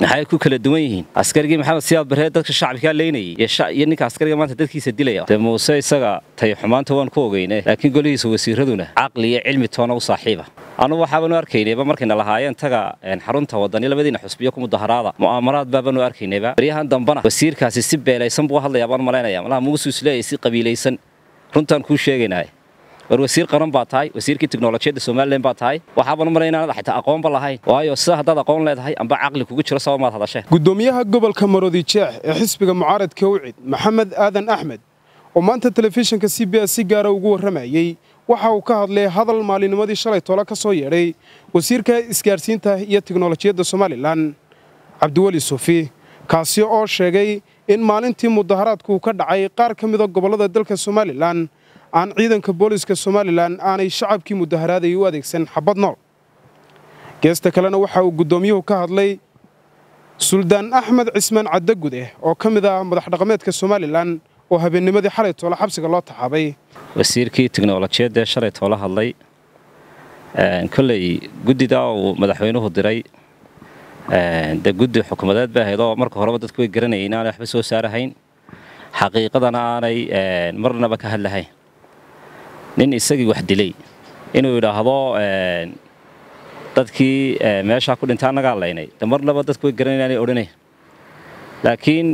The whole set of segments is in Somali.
maxay ku kala duwan yihiin askarigii maxamed siyaad barree dadka shacbikaa leynayay iyo ninka askariga maanta dadkiisa dilaya dee muuse isaga tay xumaanta waan ku ogeyne laakiin golihiisa wasiiraduna caqli iyo cilmi toona u saaxiiba anugu waxaabanu arkaynayba markayna lahaayeen taga xarunta wadani labadiina xusbiyo ku mudaharaada mu'aamaraad baabanu arkaynayba baryahan dambana wasiirkaasi si beelaysan buu hadlayaa baan malaynaya malaha muusu isleeyahay si qabiilaysan runtaan kuu sheegaynaya war wasiir qaran baa tahay wasiirkii tiknolojiyadda somalilan baa tahay waxaaban u malay inaanad xitaa aqoonba lahayn waayo sida haddaad aqoon leedahay amba caqli kugu jiro sabab maad hadasheen gudoomiyaha gobolka maroodi jeex ee xisbiga mucaaradka ucid maxamed aadan axmed oo maanta telefishinka c b s si gaara ugu warramayey waxa uu ka hadlay hadal maalinimadii shalay tole ka soo yeedhay wasiirka isgaarsiinta iyo tiknolojiyadda somalilan cabdiweli suufi kaasi oo sheegay in maalintii mudaharaadku ka dhacay qaar ka mida gobollada dalka somalilan aan ciidanka booliska somalilan aanay shacabkii mudaharaadayay u adeegsan xabad nool geesta kalena waxa uu guddoomiyuhu ka hadlay suldaan axmed cismaan caddagude oo ka mid ah madax dhaqameedka somalilan oo habeennimadii xalay toole xabsiga loo taxaabay wasiirkii tiknolojiyaddaee shalay toola hadlay kolley guddidaa uu madaxweynuhu diray dee guddi xukuumadeed bay ahayd oo marka horeba dadku way garanayay inaanay waxba soo saarahayn xaqiiqadana aanay marnaba ka hadlahayn nin isagii wax dilay inuu yidhaahdo dadkii meeshaa ku dhintay annagaa laynay de marnaba dadku way garanay inaanay odhanayn laakiin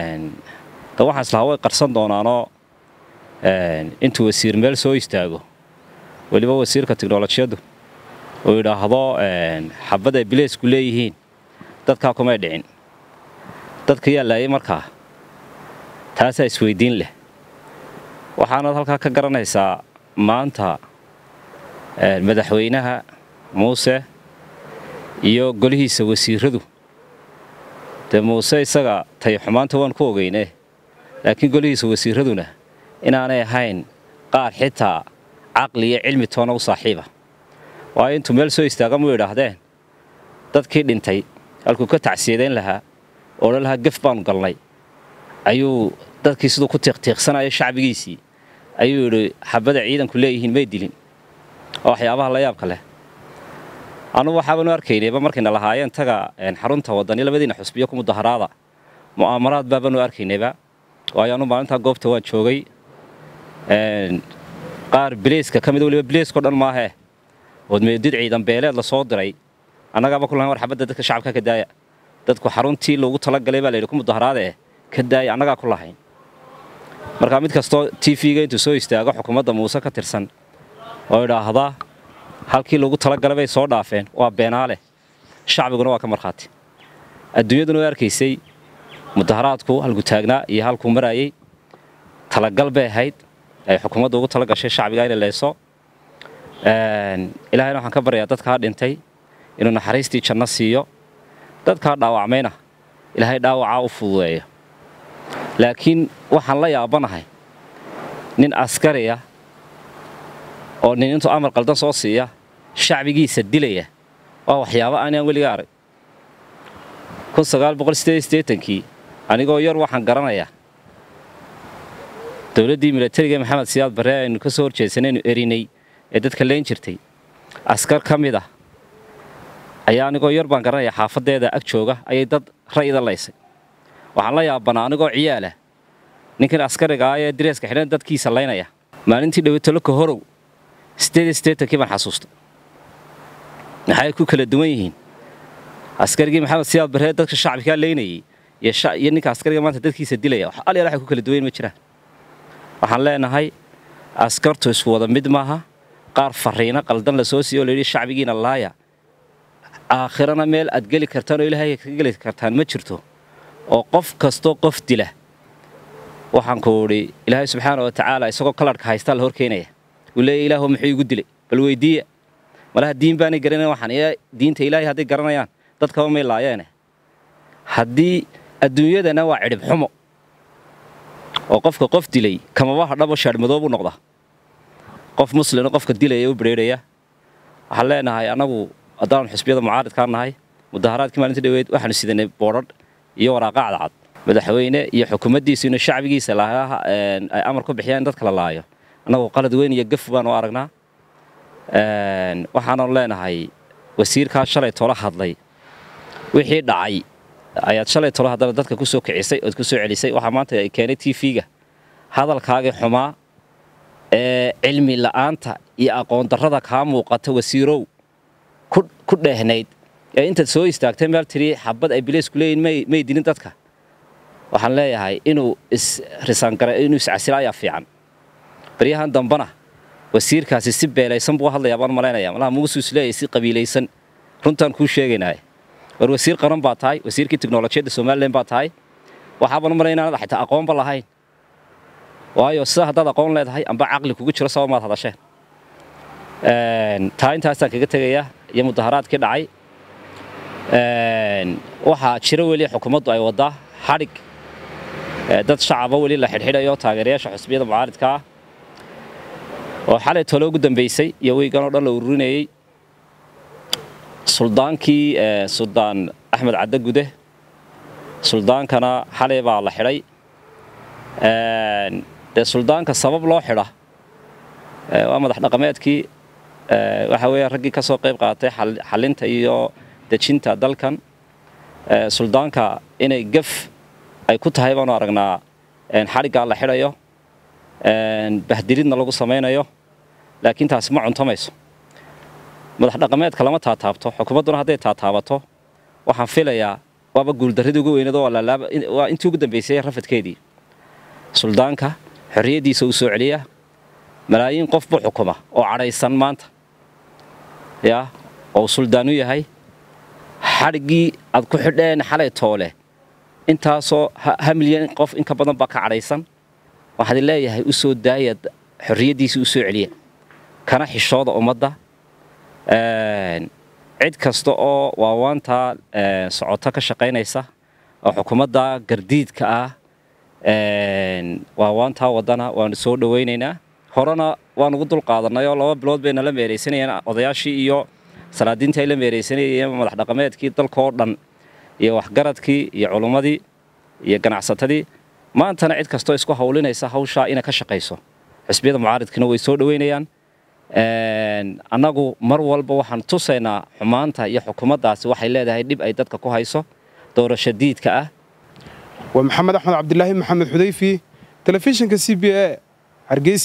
de waxaan islahaa way qarsan doonaanoo intuu wasiir meel soo istaago weliba wasiirka tiknolojiyaddu uu yidhaahdo xabad ay bileysku leeyihiin dadkaa kumay dhicin dadka yaa laayay markaa taasaa isweyddiin leh waxaanaad halkaa ka garanaysaa maanta madaxweynaha muuse iyo golihiisa wasiiradu dee muuse isaga tay xumaanta waan ku ogeyne laakiin golihiisa wasiiraduna inaanay ahayn qaar xitaa caqli iyo cilmi toona u saaxiiba waayo intuu meel soo istaaga muu yidhaahdeen dadkii dhintay halkuu ka tacsiyadeyn lahaa odhan lahaa gef baanu galnay ayuu dadkii siduu ku tiiqtiiqsanaya shacbigiisii ayuu yidhi xabada ciidanku leeyihiin may dilin oo waxyaabaha la yaabka leh anugu waxaabanu arkaynayba markayna lahaayeen taga xarunta wadani labadiina xusbiyo ku mudaharaada mu'aamaraad baabanu arkaynayba waayo anu maalintaa goobta waan joogay qaar bileyska ka mid waliba bileyskao dhan maahee oodmeedid ciidan beeleed la soo diray annagaaba ku lahayn war xabadda dadka shacabka ka daaya dadku xaruntii loogu talagalay baa layidhi ku mudaharaadee ka daaya annagaa ku lahayn markaa mid kastoo t v-ga intuu soo istaago xukuumadda muuse ka tirsan oo idhaahda halkii loogu talagalay bay soo dhaafeen waa beenaale shacbiguna waa ka markhaati adduunyaduna way arkaysay mudaharaadku halku taagnaa iyo halkuu maraayey talagal bay ahayd ay xukuumadda ugu tala gashay shacbiga inay leyso ilaahayna waxaan ka baryayaa dadkaa dhintay inuu naxariistii janno siiyo dadkaa dhaawacmayna ilaahay dhaawacaa u fududeeyo laakiin waxaan la yaabanahay nin askariya oo nin intuu amar qaldan soo siiya shacbigiisa dilaya waa waxyaabo aanaan weliga arag kii anigoo yar waxaan garanayaa dowladdii milatariga maxamed siyaad barre aynu ka soo horjeedsanaynu erinay ee dadka leyn jirtay askar ka mid ah ayaa anigoo yar baan garanayaa xaafaddeeda ag jooga ayay dad ra'yida laysay waxaan la yaabanaa anigoo ciyaalah ninkan askariga ah ee direeska xidhan dadkiisa laynaya maalintii dhawataloka horow kii baan xasuustay maxay ku kala duwan yihiin askarigii maxamed siyaad barree dadka shacbikaa leynayay iyo ninka askariga maanta dadkiisa dilaya alyaal waxay ku kala duwan ma jiraan waxaan leenahay askartu isku wada mid maaha qaar fariino qaldan la soo siiyo o layidhi shacbigiina laaya aakhirana meel aad geli kartaan oo ilaahay ka geli kartaan ma jirto oo qof kastoo qof dila waxaan ku idhi ilaahay subxaana wa tacaala isagoo kalarhka haystaa la hor keenaya uu leeya ilaahu muxuu igu dilay bal weydiiya malaha diin baanay garanayan waxaan diinta ilaahay hadday garanayaan dadkaba may laayeene haddii adduunyadana waa cidhib xumo oo qofka qof dilay kamaba hadhabo shaadhmadoo buu noqdaa qof muslina qofka dilaya u bedheerhaya waxaan leenahay annagu haddaan xusbiyada mucaaridkaa nahay mudaharaadkii maalinta dhaweed waxaanu sidanay boodhadh iyo waraaqa cadcad madaxweyne iyo xukuumaddiisu inuu shacbigiisa lahaa ay amar ku bixiyaan in dadka la laayo annagu qalad weyn iyo gaf baanu aragnaa waxaanu leenahay wasiirkaa shalay toola hadlay wixii dhacay ayaad shalay tolo haddana dadka ku soo kicisay ood ku soo celisay waxaa maanta ay keenay t v-ga hadalkaagii xumaa ee cilmi la'aanta iyo aqoon darrada kaa muuqata wasiirow ku dheehnayd ee intaad soo istaagtay meel tiri xabad ay bileysku leeyihin may dilin dadka waxaan leeyahay inuu isrisaangara inuu iscasila ayaa fiican baryahan dambana wasiirkaasi si beelaysan buu hadlayaa baan malaynaya malaha muusu isleeyahay si qabiilaysan runtaan kuu sheegaynaaye war wasiir qaran baa tahay wasiirkii tiknolojiyadda somalilan baa tahay waxaaban malay inaanad xitaa aqoonba lahayn waayo sida haddaad aqoon leedahay amba caqli kugu jiro saba maad hadasheen taa intaasaan kaga tegayaa iyo mudaharaadkii dhacay waxaa jiro weli xukuumaddu ay waddaa xadhig dad shacaba weli la xidhxidhayo taageerayaasha xusbiyada mucaaridka ah oo xalay tolo ugu dambaysay iyo weygan oo dhan la ururinayey suldaankii suldaan axmed cadde gude suldaankana xalay baa la xidhay dee suldaanka sabab loo xidha waa madax dhaqameedkii waxa weeya raggii ka soo qayb qaatay xalinta iyo dejinta dalkan suldaanka inay gaf ay ku tahay baanu aragnaa xadhiggaa la xidhayo bahdilidna lagu samaynayo laakiin taasi ma cuntamayso madax dhaqameedka lama taataabto xukuumadduna hadday taataabato waxaan filayaa waaba guuldarradii ugu weyneed waa intii ugu dambaysay rafadkeedii suldaanka xorriyaddiisa uu soo celiya malaayiin qof buu xukuma oo cadhaysan maanta yaa oo suldaanu yahay xadhiggii aad ku xidheen xalay toole intaasoo ha milyan qof inka badan baa ka cadhaysan waxaad leeyahay u soo daaya xorriyaddiisa u soo celiya kana xishooda ummadda cid kasta oo waawaantaa socoto ka shaqaynaysa oo xukuumadda gardiidka ah waawaantaa waddana waanu soo dhowaynaynaa horena waan ugu dul qaadanay oo laba bilood bayna la meeraysanayeen odayaashii iyo salaadiintii ay la meeraysanayeen madax dhaqameedkii dalkaoo dhan iyo waxgaradkii iyo culummadii iyo ganacsatadii maantana cid kastoo isku hawlinaysa hawshaa inay ka shaqayso xisbiyada mucaaridkiina way soo dhowaynayaan annagu mar walba waxaan tusaynaa xumaanta iyo xukuumaddaasi waxay leedahay dhib ay dadka ku hayso doorasho diidka ah waa maxamed axmed cabdilaahi maxamed xudayfi telefishinka c b a hargeysa